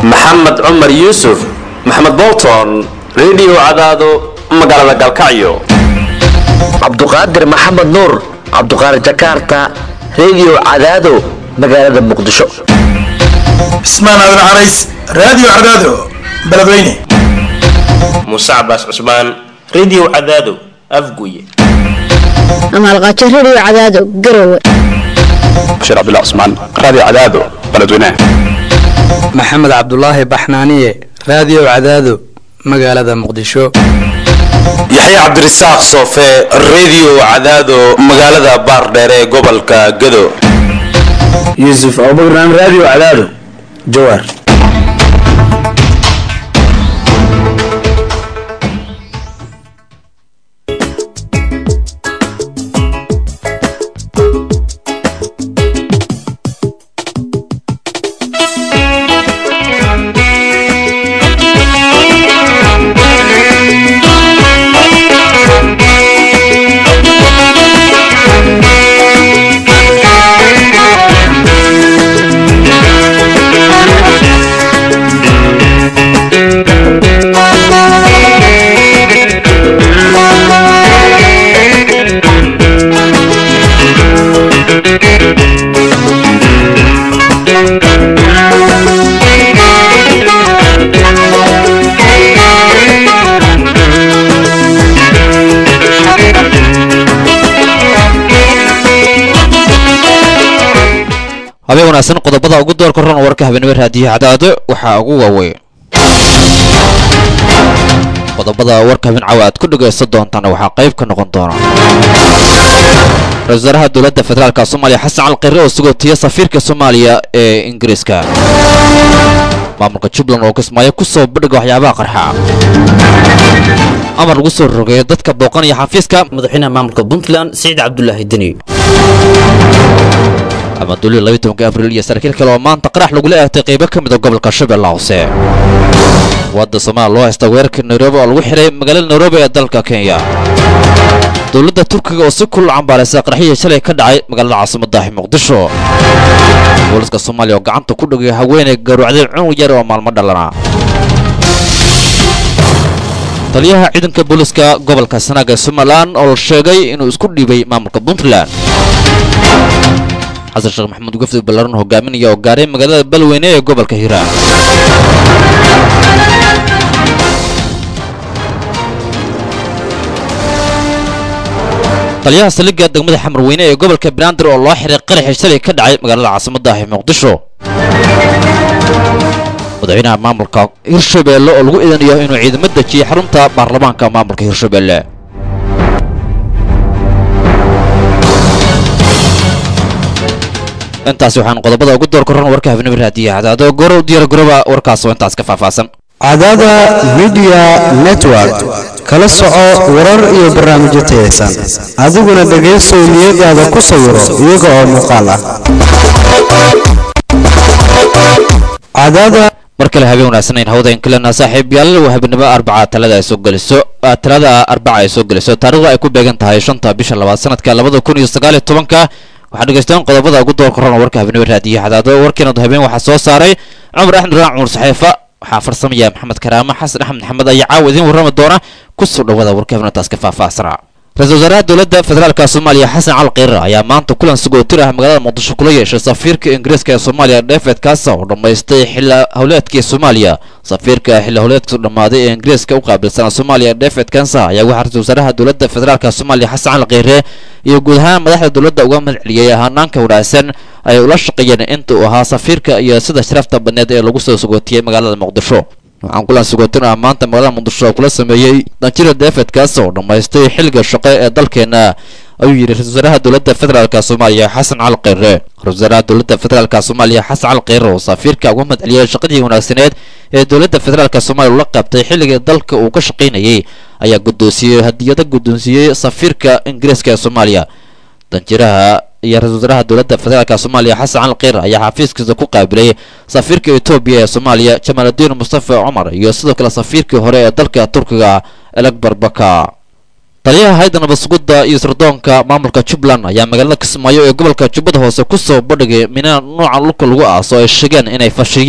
maxamed cumar yuusuf maxamed bolton redio cadaado magaalada galkacyo cabduqaadir maxamed nuur cabduqaadir jakarta redio cadaado magaalada muqdisho cismaan aadan carays raadiyo cadaado beledweyne muuse cabaas cusmaan redio cadaado afguye amaalqaajo redio cadaado garowe bashiir cabdullah cusmaan raadiyo cadaado beledweyne maxamed cabdulaahi baxnaaniye raadiyo cadaado magaalada muqdisho yaxya cabdirasaaq soofe redio cadaado magaalada baardheere ee gobolka gado yuusuf abubakran raadiyo cadaado jawaar habeen wanaagsan qodobada ugu doorka ron warka habeenimo raadiyo cadaado waxaa ugu waaweyn qodobada warka habeen cawa aad ku dhagaysan doontaan waxaa qayb ka noqon doona ra-isul wasaaraha dowladda federaalka soomaaliya xasan calqirre oo sugootiya safiirka soomaaliya ee ingiriiska maamulka jubbaland oo kismaayo ku soo badhiga waxyaabaha qarxa amar lagu soo rogeeyo dadka booqanaya xafiiska madaxweynaha maamulka puntland siciid cabdulaahi deni amaduuli labiyi tobanka abriil iyo saraakiil kale oo maanta qarax lagula eegtay qaybo ka mid a gobolka shabeella hoose wadda soomaaliya loo haysta weerarka nairobi oo lagu xihay magaalada nairobi ee dalka kenya dowladda turkiga oo si kulul cambaaraysa qaraxyihii shalay ka dhacay magaalada caasimadaahi muqdisho booliska soomaaliya oo gacanta ku dhagay haweenay garuucday cunug yar oo maalmo dhalana taliyaha ciidanka booliska gobolka sanaag ee somalilan oo la sheegay inuu isku dhiibay maamulka puntland xasan sheekh maxamuud gufdi ballaran hogaaminaya oo gaaray magaalada balweyne ee gobolka hiiraan taliyaha saldhigga degmada xamarweyne ee gobolka banaadir oo loo xiray qaraxii shalay ka dhacay magaalada caasimadda ee muqdisho madaxweynaha maamulka hirshabeelle oo lagu idanayo inuu ciidamo dejiyey xarunta baarlamaanka maamulka hirshabeelle intaasi waxaan qodobada ugu door koran warka habnimo raadiya cadaado gorow diyaar garoba warkaas oo intaas ka faahfaahsan cadaada midiya network kala soco warar iyo barnaamijyo tayaysan adiguna dhegaysow niyadaada ku sawiro iyaga oo muuqaal ah cadaada mar kale habeen wanaagsan hawada inkalena saaxiib yaal waa habeenimo arbaca talada ay soo geliso talada arbaca ay soo geliso taarikhda ay ku beegan tahay shanta bisha labaad sanadka labada kun iyo sagaal iyo tobanka waxaa dhegaystaan qodobada ugu door korona warka habeenimo raadiyo cadaado warkiina habeen waxaa soo saaray cumar axmed raac cumar saxeefa waxaa farsamaya maxamed karaama xasan axmed maxamed ayaa caawa idiin warrami doona kusoo dhawada warka habeenitaas ka faahfaahsanaa ra-isul wasaaraha dowladda federaalka soomaaliya xasan cali kiirar ayaa maanta kulan sugootir ah magaalada muqdisho kula yeeshay safiirka ingiriiska ee soomaaliya david kaasa oo dhammaystay xilla howleedkii soomaaliya safiirka xilla howleedka dhammaaday ee ingiriiska u qaabilsana soomaaliya david kansa ayaa waxaa ra-isul wasaaraha dowladda federaalka soomaaliya xasan cali kiire iyo guud ahaan madaxda dowladda uga madceliyey hanaanka wanaagsan ay ula shaqeeyeen inta uu ahaa safiirka iyo sida sharafta badneed ee lagu soo sugootiyey magaalada muqdisho waxaan kulan sugootin ah maanta magaalada muqdisho oo kula sameeyey danjira david kaas oo dhammaystay xilliga shaqo ee dalkeena ayuu yidhi ra-isul wasaaraha dowladda federaalka soomaaliya xasan cali kiire ra-isul wasaaraha dowladda federaalka soomaaliya xasan cali kiire oo safiirka uga madceliyey shaqadii wanaagsaneed ee dowladda federaalka soomaaliya ula qabtay xilligii dalka uu ka shaqaynayey ayaa guddoonsiiyey hadiyado guddoonsiiyey safiirka ingiriiska ee soomaaliya danjiraha iyo ra-isul wasaaraha dowladda federaalka soomaaliya xasan cali kiir ayaa xafiiskiisa ku qaabilay safiirka etoobiya ee soomaaliya jamaaludiin mustafa cumar iyo sidoo kale safiirkii hore ee dalka turkiga elegbar baka taliyaha hayda nabadsugidda iyo sirdoonka maamulka jubbaland ayaa magaalada kismaayo ee gobolka jubbada hoose ku soo bandhigay mina nooca dhulka lagu aaso ay sheegeen inay fashiyeen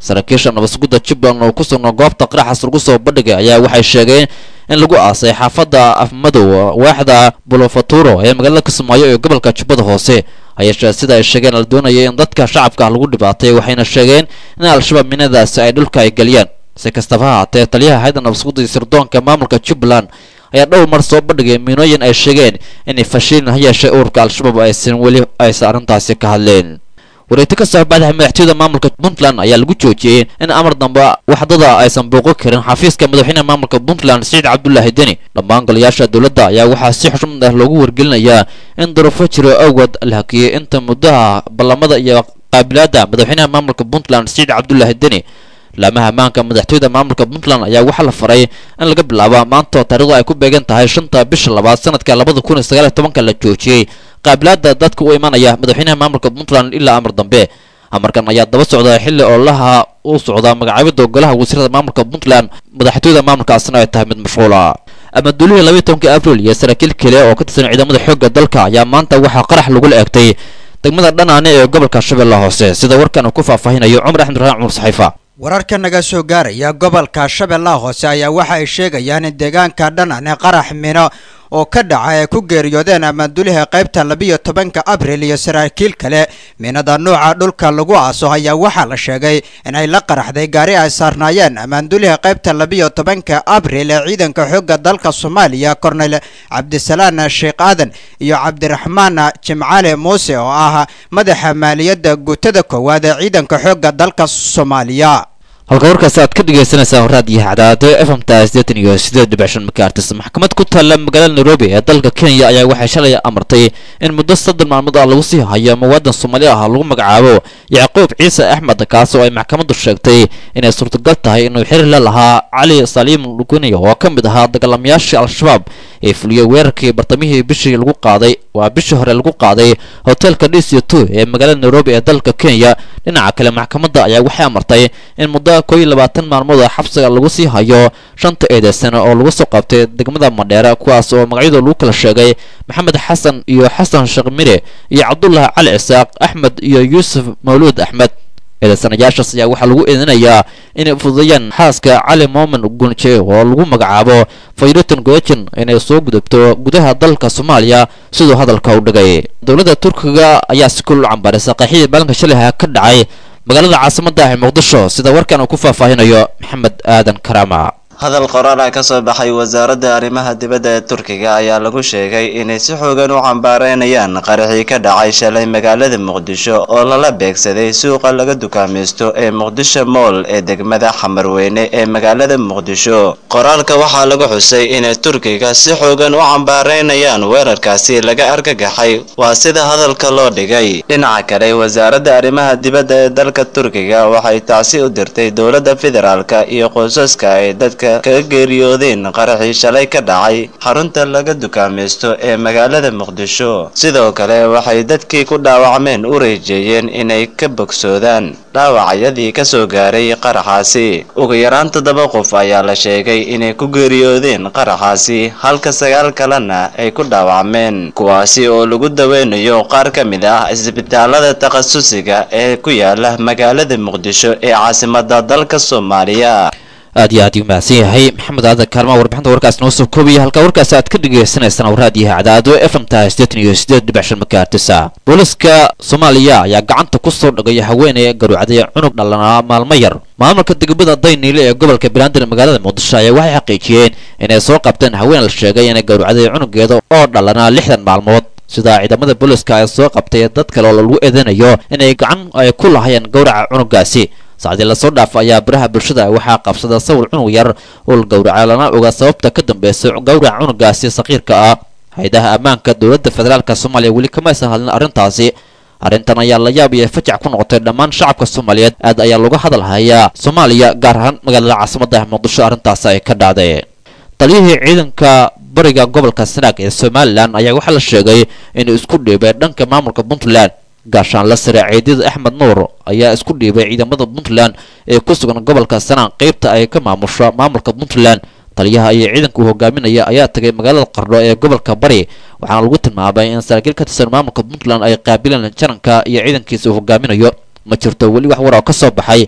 saraakiisha nabadsugidda jubbaland oo ku sugnaa goobta qaraxas lagu soo bandhigay ayaa waxay sheegeen in lagu aasay xaafadda afmadow waaxda bulofaturo ee magaalada kismaayo ee gobolka jubbada hoose hayeeshee sida ay sheegeen la doonayay in dadka shacabka ah lagu dhibaatay waxayna sheegeen in al-shabaab minadaasi ay dhulka ay geliyaan si kastaba ha haatee taliyaha hayda nabadsugidda iyo sirdoonka maamulka jubbaland ayaa dhowr mar soo bandhigay miinooyin ay sheegeen inay fashiilin ha yeeshee ururka al-shabaab aysan weli aysan arrintaasi ka hadleen wareegti ka soo baxday madaxtooyada maamulka puntland ayaa lagu joojiyey in amar dambe waxdada aysan booqo karin xafiiska madaxweynaha maamulka puntland siciid cabdulaahi deni dhammaan golayaasha dowladda ayaa waxaa si xushmad ah loogu wargelinayaa in duruufo jiro awgeed la hakiyey inta muddaha ballamada iyo qaabilaadda madaxweynaha maamulka puntland siciid cabdulaahi deni laamaha ammaanka madaxtooyada maamulka puntland ayaa waxaa la faray in laga bilaabo maanta oo taariikhdu ay ku beegan tahay shanta bisha labaad sanadka labada kun iyo sagaal iyo tobanka la joojiyey qaabilaadda dadka u imanaya madaxweynaha maamulka puntland ilaa amar dambe amarkan ayaa daba socda xilli ololaha u socda magacaabida golaha wasiirada maamulka puntland madaxtooyada maamulkaasna ay tahay mid mashquula amaduulihii labaiy tobankii abril iyo saraakiil kale oo ka tirsan ciidamada xoogga dalka ayaa maanta waxaa qarax lagula eegtay degmada dhanaane ee gobolka shabeelle hoose sida warkan uu ku faahfaahinayo cumar axmed raaan cumar saxiifa wararka naga soo gaaraya gobolka shabeellaha hoose ayaa waxa ay sheegayaan in deegaanka dhanane qarax mino oo ka dhaca ay ku geeriyoodeen amaanduliha qaybta labiyo tobanka abril iyo saraakiil kale minada nuuca dhulka lagu aaso ayaa waxaa la sheegay inay la qaraxday gaari ay saarnaayeen amaanduliha qaybta labiyo tobanka abril ee ciidanka xoogga dalka soomaaliya korneyl cabdisalaan sheekh aadan iyo cabdiraxmaan jimcaale muuse oo ah madaxa maaliyadda guutada koowaad ee ciidanka xoogga dalka soomaaliya halka warkaasi aad ka dhegaysanaysaa raadiyo hacdaado f m ta sideetan iyo sideed dhibic shan makaartis maxkamad ku taalla magaalada nairobi ee dalka kenya ayaa waxay shalay amartay in muddo soddon maalmood ah lagu sii hayo muwaadan soomaali ah lagu magacaabo yacquub ciise axmed kaas oo ay maxkamaddu sheegtay inay suurtagal tahay inuu xiriir la lahaa cali saliim luguniya oo ka mid ahaa dagaalamayaashii al-shabaab ee fuliyey weerarkii bartamihii bishii lagu qaaday waa bishii hore lagu qaaday hotelka dc two ee magaalada nairobi ee dalka kenya dhinaca kale maxkamadda ayaa waxay amartay in muddo koo iyo labaatan maalmood oo xabsiga lagu sii hayo shanta eedeysana oo lagu soo qabtay degmada madheere kuwaas oo magacyadoo lagu kala sheegay maxamed xasan iyo xasan sheekh mire iyo cabdulaahi cali cisaaq axmed iyo yuusuf mawluud axmed eedeysanayaashaas ayaa waxaa lagu eedinayaa inay fududeeyaan xaaska cali moomin gunje oo lagu magacaabo fayriton gojin inay soo gudubto gudaha dalka soomaaliya siduu hadalka u dhigay dowladda turkiga ayaa si kul u cambaaraysa qeexidii maalinka shaliha ka dhacay magaalada caasimada ah ee muqdisho sida warkan uu ku faahfaahinayo maxamed aadan karaama hadal qoraal ah ka soo baxay wasaaradda arrimaha dibadda ee turkiga ayaa lagu sheegay inay si xoogan u cambaareynayaan qaraxii ka dhacay shalay magaalada muqdisho oo lala beegsaday suuqa laga dukaamaysto ee muqdisho mool ee degmada xamarweyne ee magaalada muqdisho qoraalka waxaa lagu xusay inay turkiga si xoogan u cambaareynayaan weerarkaasi laga argagaxay waa sida hadalka loo dhigay dhinaca kale wasaaradda arrimaha dibadda ee dalka turkiga waxay tacsi u dirtay dowladda federaalka iyo qoysaska ay dadka kaga geeriyoodeen qaraxii shalay ka dhacay xarunta laga dukaamaysto ee magaalada muqdisho sidoo kale waxay dadkii ku dhaawacmeen u reejeeyeen inay ka bogsoodaan dhaawacyadii ka soo gaaray qaraxaasi ugu yaraan toddoba qof ayaa la sheegay inay ku geeriyoodeen qaraxaasi halka sagaal kalena ay ku dhaawacmeen kuwaasi oo lagu daweynayo qaar ka mid ah isbitaalada takhasusiga ee ku yaala magaalada muqdisho ee caasimada dalka soomaaliya aad iyo aad uu mahadsan yahay maxamed aadan kaalmaa warbixinta warkaas noo soo koobaya halka warkaas aad ka dhagaysanaysaan waraadiyaha cadaado f m ta sideetan iyo sideed dhibic shan makaartisa booliska soomaaliya ayaa gacanta ku soo dhagay haweeney garuucday cunug dhalanaa maalmo yar maamulka degmada dayniile ee gobolka belandar magaalada muqdisho ayaa waxay xaqiijiyeen inay soo qabteen haween la sheegay inay garuucday cunugeeda oo dhalanaa lixdan maalmood sida ciidamada booliska ay soo qabtay dad kale oo lagu eedanayo inay gacan ay ku lahayeen gowraca cunugaasi saacdii lasoo dhaafa ayaa baraha bulshada waxaa qabsada sawir cunug yar oo la gowraca lana oga sababta ka dambaysa gowraca cunugaasi saqiirka ah hay-adaha ammaanka dowladda federaalk soomaaliya weli kamaysan hadlin arrintaasi arrintan ayaa la yaab iyo fajac ku noqotay dhammaan shacabka soomaaliyeed aad ayaa looga hadal hayaa soomaaliya gaar ahaan magaalada caasimada ah muqdisho arrintaasi ay ka dhacday taliyihii ciidanka bariga gobolka sanaag ee somalilan ayaa waxaa la sheegay inuu isku dhiibay dhanka maamulka puntland gaashaanla sare ciidida axmed nuur ayaa isku dhiibay ciidamada puntland ee ku sugan gobolka sanaan qeybta ay ka maamusho maamulka puntland taliyaha iyo ciidanka uu hogaaminaya ayaa tagay magaalada qardho ee gobolka bari waxaana lagu tilmaamay in saraakiil ka tirsan maamulka puntland ay qaabileen jaranka iyo ciidankiisa uu hogaaminayo ma jirto weli wax war oo ka soo baxay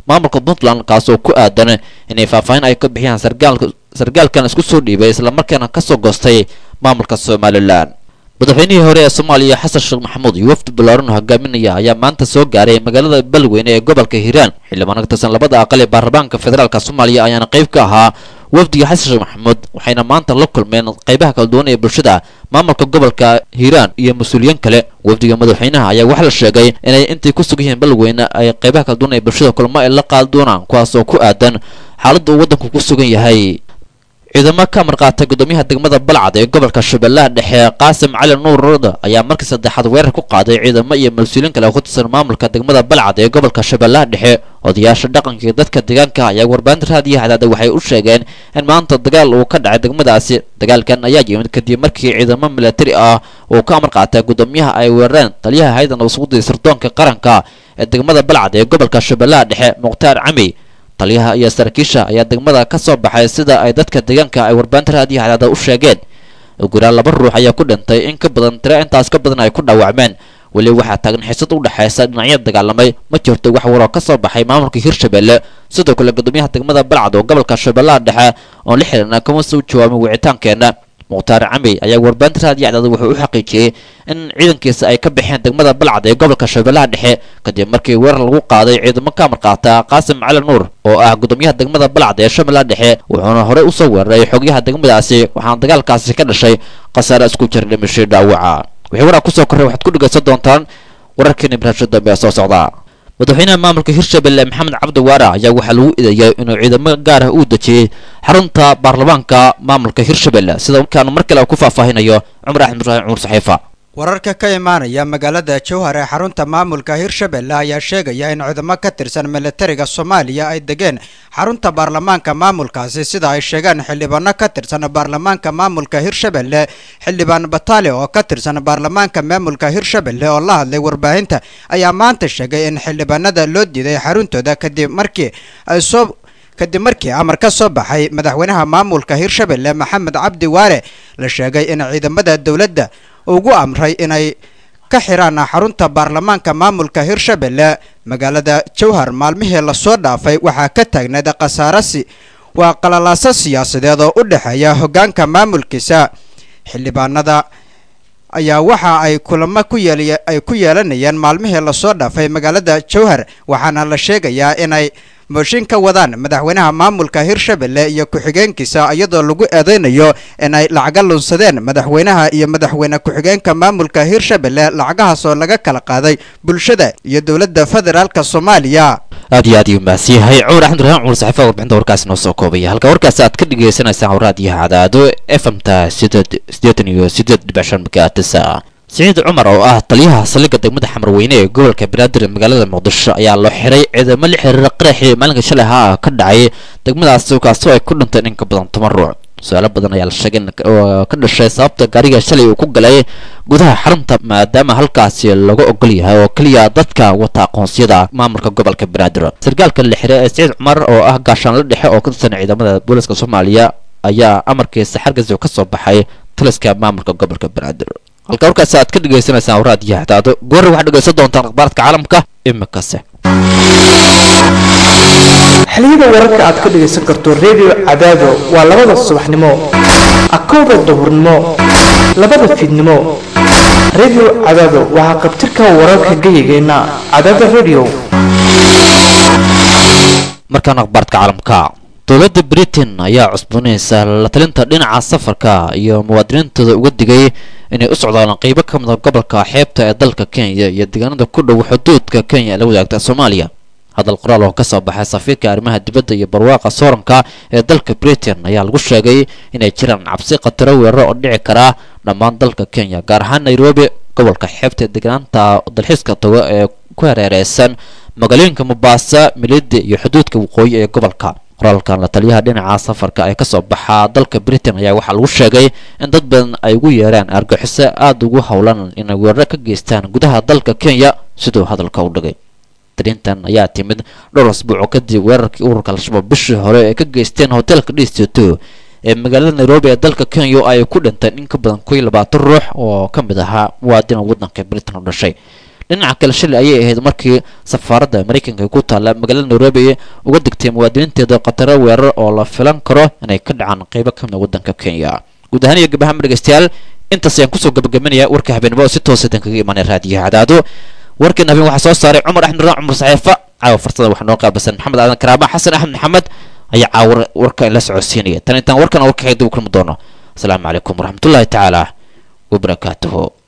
maamulka puntland kaas oo ku aadan inay faahfaahin ay ka bixiyaan sargaalka sargaalkan isku soo dhiibay islamarkaana kasoo goostay maamulka somalilan madaxweynihii hore ee soomaaliya xasan sheekh maxamuud iyo wafdi ballaaran oo hogaaminaya ayaa maanta soo gaaray magaalada beledweyne ee gobolka hiiraan xildhibaan ka tirsan labada aqal ee baarlamaanka federaalka soomaaliya ayaana qayb ka ahaa wafdiga xasan sheekh maxamuud waxayna maanta la kulmeen qaybaha kala duwan ee bulshada maamulka gobolka hiiraan iyo mas-uuliyiin kale wafdiga madaxweynaha ayaa waxaa la sheegay inay intay ku sugan yihiin beledweyne ay qaybaha kala duwan ee bulshada kulmo ay la qaadi doonaan kuwaas oo ku aadan xaaladda uu waddanku ku sugan yahay ciidamo ka marqaatay gudoomiyaha degmada balcad ee gobolka shabeellaha dhexe qaasim cali nuur roda ayaa markii saddexaad weerar ku qaaday ciidamo iyo mas-uuliyiin kale oo ku tirsan maamulka degmada balcad ee gobolka shabeellaha dhexe odayaasha dhaqanka iyo dadka deegaanka ayaa warbaahinta raadiyaha hadaada waxay u sheegeen in maanta dagaal uu ka dhacay degmadaasi dagaalkan ayaa yimid kadib markii ciidamo milatari ah uu ka amar qaatay gudoomiyaha ay weerareen taliyaha haydan usugudii sirdoonka qaranka ee degmada balcad ee gobolka shabeellaha dhexe mukhtaar cami taliyaha iyo saraakiisha ayaa degmada ka soo baxay sida ay dadka deegaanka ay warbaahinta raadiyaha hadaada u sheegeen uguraa laba ruux ayaa ku dhintay in ka badan tiro intaas ka badan ay ku dhaawacmeen weli waxaa taagan xiisad u dhexaysa dhinacyada dagaalamay ma jirto wax waroo ka soo baxay maamulka hirshabelle sidoo kale gudoomiyaha degmada balcad oo gobolka shabeellaha dhexe oon la xiriirna kama soo jawaabin wicitaankeenna mukhtaar cami ayaa warbaahinta raadiyo cadaada wuxuu u xaqiijiyey in ciidankiisa ay ka baxeen degmada balcad ee gobolka shabeellaha dhexe kadib markii weerar lagu qaaday ciidamo ka amar qaata qaasim cali nuur oo ah gudoomiyaha degmada balcad ee shabeellaha dhexe wuxuuna horey usoo weeraray xogyaha degmadaasi waxaana dagaalkaasi ka dhashay khasaare isku jira dhimashay dhaawaca wixii waraa kusoo korray waxaad ku dhegaysan doontaan wararkeena barnaamijyo dambe ee soo socda madaxweynaha maamulka hirshabelle maxamed cabdi waara ayaa waxaa lagu eedeeyay inuu ciidamo gaar ah uu dejiyey xarunta baarlamaanka maamulka hirshabelle sida markaanu mar kale ku faahfaahinayo cumar axmed ibraahim cumar saxiifa wararka ka imaanaya magaalada jowhar ee xarunta maamulka hirshabelle ayaa sheegaya in ciidamo ka tirsan militariga soomaaliya ay degeen xarunta baarlamaanka maamulkaasi sida ay sheegeen xildhibaano ka tirsan baarlamaanka maamulka hirshabelle xildhibaan bataale oo ka tirsan baarlamaanka maamulka hirshabelle oo la hadlay warbaahinta ayaa maanta sheegay in xildhibaanada loo diiday xaruntooda kadib markii ay soo kadib markii amar ka soo baxay madaxweynaha maamulka hirshabelle maxamed cabdi waare la sheegay in ciidamada dowladda ugu amray inay ka xiraan xarunta baarlamaanka maamulka hirshabelle magaalada jowhar maalmihii lasoo dhaafay waxaa ka taagneed khasaarasi waa qalalaaso siyaasadeed oo u dhexeeya hoggaanka maamulkiisa xildhibaanada ayaa waxa ay kulamo ku yeel ay ku yeelanayeen maalmihii lasoo dhaafay magaalada jowhar waxaana la sheegayaa inay mooshin ka wadaan madaxweynaha maamulka hirshabelle iyo ku-xigeenkiisa iyadoo lagu eedeynayo in ay lacaga lunsadeen madaxweynaha iyo madaxweyne ku-xigeenka maamulka hirshabelle lacagahaas oo laga kala qaaday bulshada iyo dowladda federaalka soomaaliya aad iyo aad ayuu mahadsan yahay cumar axmed raxmaan cumar saxiifa warbixinta warkaasi noo soo koobaya halka warkaasi aad ka dhagaysanaysaan raadiyaha cadaado f m ta sideed siddeetan iyo siddeed dhibic shan megaatisa siciid cumar oo ah taliyaha saldhigga degmada xamarweyne ee gobolka banaadir ee magaalada muqdisho ayaa loo xiray ciidamo la xiriira qaraxii maalinka shalay ahaa ka dhacay degmadaasi kaasoo ay ku dhinteen in ka badan toban ruuc su-aalo badan ayaa la sheegay oo ka dhashay sababta gaariga shalay uu ku galay gudaha xarunta maadaama halkaasi laga ogol yahay oo keliya dadka wata aqoonsiyada maamulka gobolka banaadir sarkaalka la xiray ee siciid cumar oo ah gaashaanlo dhexe oo ka tirsan ciidamada booliska soomaaliya ayaa amarkiisa xargasi ka soo baxay taliska maamulka gobolka banaadir halka warkaasi aad ka dhagaysanaysaan raadiyaha hadaado goorri waxaad dhegaysan doontaan akhbaaradka caalamka imikase xiliyada wararka aad ka dhagaysan karto redio cadaado waa labada subaxnimo akowda duhurnimo labada fiidnimo redio cadaado waxaa qabtirka wararka geyigeenna cadaada redio markaan akhbaaradka caalamka dowladda britain ayaa cusboonaysa la talinta dhinaca safarka iyo muwaadiniintooda uga digay inay u socdaalaan qeybo ka mid a gobolka xeebta ee dalka kenya iyo deegaanada ku dhow xuduudka kenya ee la wadaagta soomaaliya hadal qoraal oo ka soo baxay safiirka arrimaha dibadda iyo barwaaqa sooranka ee dalka britain ayaa lagu sheegay inay jiraan cabsi khataro weeraro oo dhici karaa dhammaan dalka kenya gaar ahaan nairobi gobolka xeebta ee deegaanta dalxiiska tago ee ku hareereysan magaalooyinka mombasa milidi iyo xuduudka waqooyi ee gobolka qoraalkan la taliyaha dhinaca safarka ee kasoo baxaa dalka britain ayaa waxaa lagu sheegay in dad badan ay ugu yeeraan argaxiso aada ugu howlan inay weeraro ka geystaan gudaha dalka kenya siduu hadalka u dhigay darintan ayaa timid dhowr asbuuco kadib weerarkii ururka al-shabaab bishii hore ee ka geysteen hoteelka dhiistoto ee magaalada nairobi ee dalka kenya ay ku dhinteen in ka badan koiyo labaatan ruux oo ka mid ahaa muwaadina waddanka britain u dhashay dhinaca kale shilay ayay ahayd markii safaaradda maraykanka ku taalla magaalada nairobi uga digtay muwaadiniinteeda khataro weerar oo la filan karo inay ka dhacaan qeybo ka mid waddanka kenya guud ahaan iyo gabahaan dhegeystayaal intaas ayaan kusoo gabagabanaya warka habeenimo oo si toosa dan kaga imaanay raadiyaha cadaado warkan habeen waxaa soo saaray cumar axmed raan cumar saxiifa caawa farsada waxaa noo qaabilsan maxamed aadan karaama xasan axmed maxamed ayaa caawa warka in la socodsiinaya tan intaan warkan warka dib u kulmi doono asalaamu calaykum waraxmatullaahi tacaala wabarakaatuhu